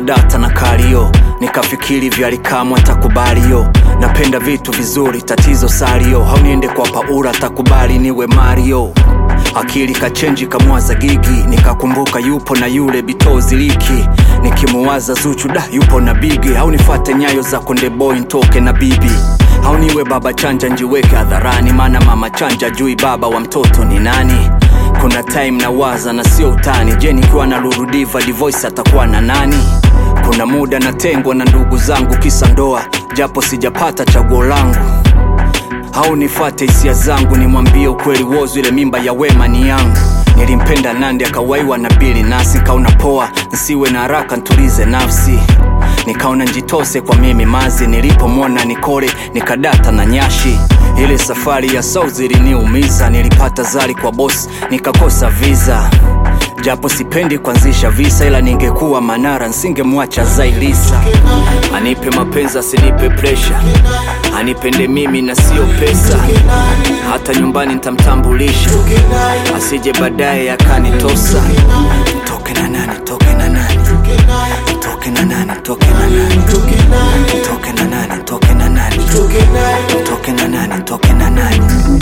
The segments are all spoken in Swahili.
sikudata na kalio nikafikiri vyalikamwa takubaliyo napenda vitu vizuri tatizo salio hauniende kwa paura takubali niwe mario akili kachenji kamwaza gigi nikakumbuka yupo na yule bitozi liki nikimuwaza zuchu da yupo na bigi au nifate nyayo za konde boy ntoke na bibi au niwe baba chanja njiweke hadharani maana mama chanja jui baba wa mtoto ni nani kuna time na waza na sio utani je nikiwa na lurudiva divoice atakuwa na nani kuna muda natengwa na ndugu zangu kisa ndoa japo sijapata chaguo langu au nifate hisia zangu nimwambie ukweli wozu ile mimba ya wema ni yangu nilimpenda nandi akawaiwa na bili nasi nkaona poa nsiwe na haraka ntulize nafsi nikaona njitose kwa mimi mazi nilipomwona nikole nikadata na nyashi ile safari ya south iliniumiza nilipata zari kwa bosi nikakosa visa japo sipendi kuanzisha visa ila ningekuwa manara nsingemwacha zailisa anipe mapenzi asinipe presha anipende mimi na sio pesa hata nyumbani ntamtambulisha asije baadaye akanitosa toke na nani toke na nani toke na nani toke na nani toke na nani toke na nani toke na nani toke na nani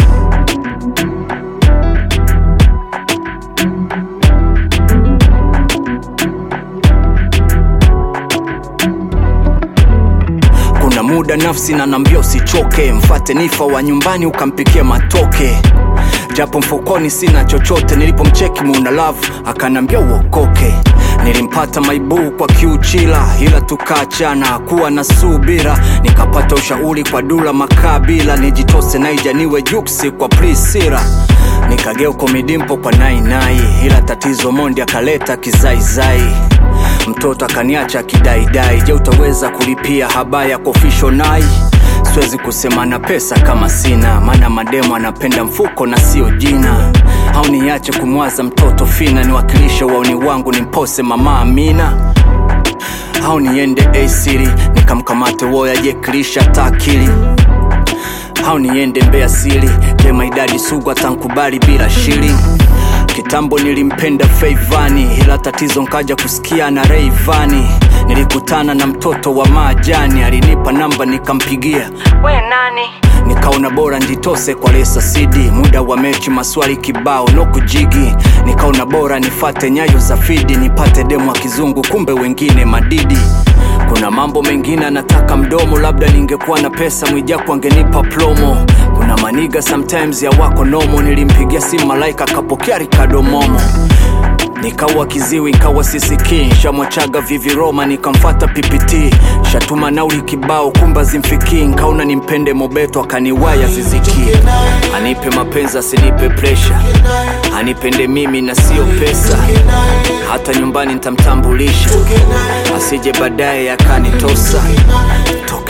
kuna muda nafsi na nambia usichoke mfate nifa wa nyumbani ukampikia matoke japo mfukoni sina chochote nilipomcheki muna love akanambia uokoke nilimpata maibuu kwa kiuchila ila tukaachana kuwa na subira nikapata ushauri kwa dula makabila nijitose naija niwe juksi kwa prisira nikageuko midimpo kwa nainai ila tatizo mondi akaleta kizaizai mtoto akaniacha kidaidai je utaweza kulipia habaya kofisho nai siwezi kusema na pesa kama sina maana mademo anapenda mfuko na sio jina au niache kumwaza mtoto fina niwakilishe wauni wangu nimpose mama amina au niende asiri nikamkamate woya jekilisha taakili au niende mbea sili je maidadi sugu atankubali bila shili kitambo nilimpenda feivani ila tatizo nkaja kusikia na reivani nilikutana na mtoto wa maajani alinipa namba nikampigia we nani nikaona bora njitose kwa lesa sidi muda wa mechi maswali kibao no kujigi nikaona bora nifate nyayo za fidi nipate demu wa kizungu kumbe wengine madidi kuna mambo mengine anataka mdomo labda ningekuwa na pesa mwijaku angenipa plomo kuna maniga sometimes ya wako nomo nilimpigia simu malaika akapokea rikadomomo nikawa kiziwi nkawa sisikii shamwachaga viviroma nikamfata ppt shatuma nauli kibao kumba zimfikii nkaona nimpende mobeto akaniwaya ziziki anipe mapenzi asinipe presha anipende mimi na sio pesa hata nyumbani ntamtambulisha asije baadaye akanitosa toke